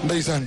ndeysaan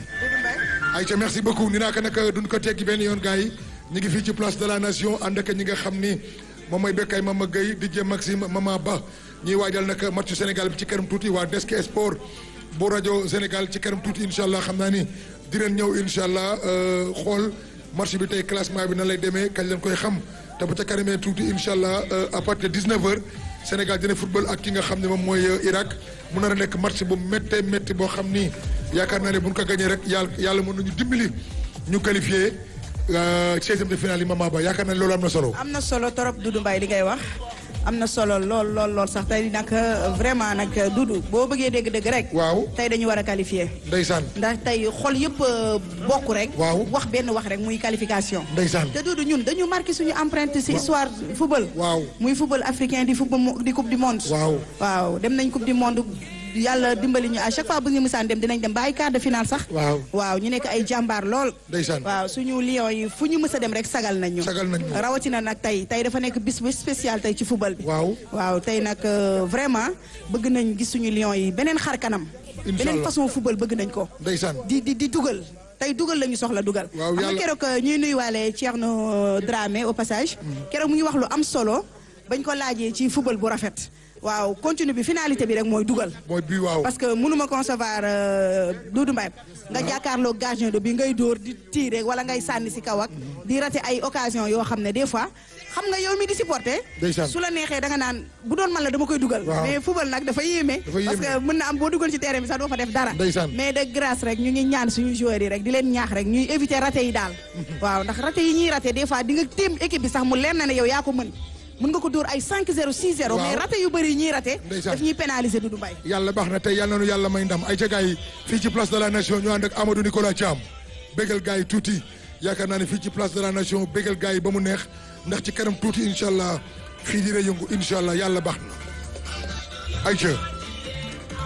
ayca merci beaucoup ni naa ko nag duñ ko teggi benn yoon gars yi ñu ngi fii ci place de la nation ànd ak ñi nga xam ni moom mooy Bekkay Mama Gueye DJ Maxime Mama Ba ñuy waajal nag matchu Sénégal bi ci kanam tuuti waa Desk Sport bu rajo Sénégal ci kanam tuuti incha allah xam naa ni dinañ ñëw incha allah xool match bi tey classement bi nan lay demee kañ leen koy xam te bu ca kanamee tuuti incha allah à partir de 19h Sénégal dina football ak ki nga xam ne moom mooy Irak mu nar a nekk match bu méttee métti boo xam ni yaakaar naa ne bu ñu ko gagné rek yàlla yàlla mën nañu dimbali ñu qualifié seizième de finale yi Mama Ba yaakaar naa ne loolu am na solo. am na solo trop Doudou Mbaye li ngay wax am na solo lool lool lool sax tey nag vraiment nag Doudou boo bëggee dégg-dégg rek. waaw tey dañu war a qualifié. ndeysaan ndax tey xol yëpp bokk rek. waaw wax benn wax rek muy qualification. ndeysaan te Doudou ñun dañu marqué suñu empreinte ci histoire football. waaw muy football africain di football di coupe du monde. waaw waaw dem nañ coupe du monde. yàlla dimbali ñu à chaque fois bu ñu musaan dem dinañ dem ba ay quart de finale sax. waaw waaw ñu nekk ay jàmbaar lool. ndeysaan waaw suñu lions yi fu ñu mës a dem rek sagal nañ ñu. sagal nañ ñu rawatina nag tey tey dafa nekk bis bu spécial tey ci football bi. waaw waaw tey nag vraiment bëgg nañ gis suñu lions yi beneen xar kanam. Inch'Allah beneen façon football bëgg nañ ko. ndeysaan di di di dugal. tey dugal la ñu soxla dugal. waaw xam nga yàlla keroog ñuy nuyuwaale Thierno Dramé au passage. keroog mu ngi wax lu am solo bañ ko laajee ci football bu rafet. waaw continue bi finalité bi rek mooy dugal. mooy bii waaw parce que mënuma concevoir Doudou Mbaye nga jàkkaarloo gardien de bi ngay dóor di tirer wala ngay sànni si kaw ak di rater ay occasion yoo xam ne des fois xam nga yow mi di supporter ndeysaan su la neexee da nga naan bu doon man la dama koy dugal waaw mais football nag dafa yéeme Dafa yéeme. parce que mën na am boo dugal ci terrain bi sax doo fa def dara Ndeysaan. mais de grâce rek ñu ngi ñaan suñu joueurs yi rek di leen ñaax rek ñuy éviter raté yi daal waaw ndax raté yi ñuy raté des fois di nga téem équipe bi sax mu leer na ne yow yaa ko mën mën nga ko dóor ay 5-0 6-0 Waaw. mais raté yu bëri yi ñuy raté Ndeysaan. daf ñuy pénaliser Doudou Mbaye yàlla baax na tey yàlla nañu yàlla may ndam ay ca gars yi fii ci place de la nation ñu ànd ak Amadou Nicolas Thiam bégal gars yi tuuti yaakaar naa ne fii ci place de la nation bégal gars yi ba mu neex ndax ci kanam tuuti incha allah fii dina yëngu incha allah yàlla baax na ay ca